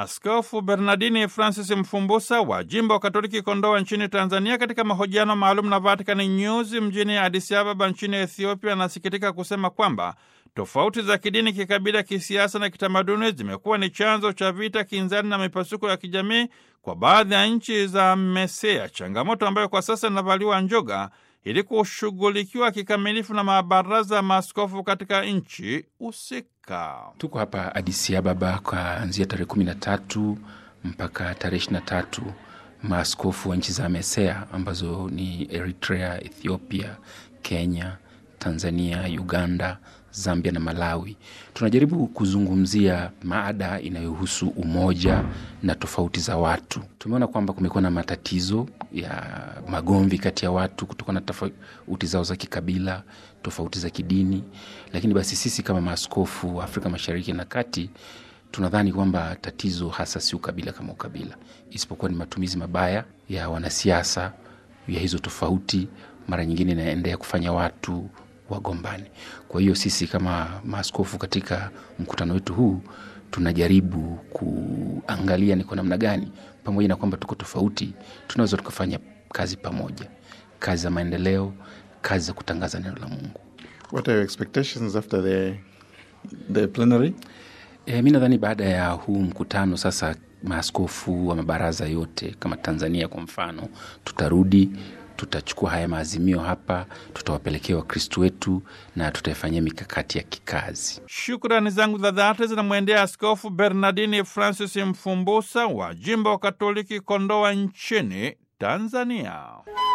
Askofu Bernardini Francis Mfumbusa wa jimbo Katoliki Kondoa nchini Tanzania, katika mahojiano maalum na Vatican News mjini Addis Ababa nchini Ethiopia, anasikitika kusema kwamba tofauti za kidini, kikabila, kisiasa na kitamaduni zimekuwa ni chanzo cha vita, kinzani na mipasuko ya kijamii kwa baadhi ya nchi za MESEA, changamoto ambayo kwa sasa inavaliwa njoga ili kushughulikiwa kikamilifu na mabaraza ya maaskofu katika nchi husika. Tuko hapa Addis Ababa kuanzia tarehe kumi na tatu mpaka tarehe ishirini na tatu maaskofu wa nchi za MESEA ambazo ni Eritrea, Ethiopia, Kenya, Tanzania, Uganda, Zambia na Malawi. Tunajaribu kuzungumzia maada inayohusu umoja na tofauti za watu. Tumeona kwamba kumekuwa na matatizo ya magomvi kati ya watu kutokana na tofauti zao za kikabila, tofauti za kidini, lakini basi sisi kama maaskofu wa Afrika Mashariki na Kati tunadhani kwamba tatizo hasa si ukabila kama ukabila, isipokuwa ni matumizi mabaya ya wanasiasa ya hizo tofauti, mara nyingine inaendea kufanya watu wagombani. Kwa hiyo sisi kama maaskofu katika mkutano wetu huu tunajaribu kuangalia ni kwa namna gani, pamoja na kwamba tuko tofauti, tunaweza tukafanya kazi pamoja, kazi za maendeleo, kazi za kutangaza neno la Mungu. What are your expectations after the, the plenary? E, mi nadhani baada ya huu mkutano sasa, maaskofu wa mabaraza yote kama Tanzania kwa mfano, tutarudi tutachukua haya maazimio hapa, tutawapelekea Wakristu wetu na tutaifanyia mikakati ya kikazi. Shukrani zangu za dhati zinamwendea Askofu Bernardini Francis Mfumbusa wa jimbo wa Katoliki Kondoa nchini Tanzania.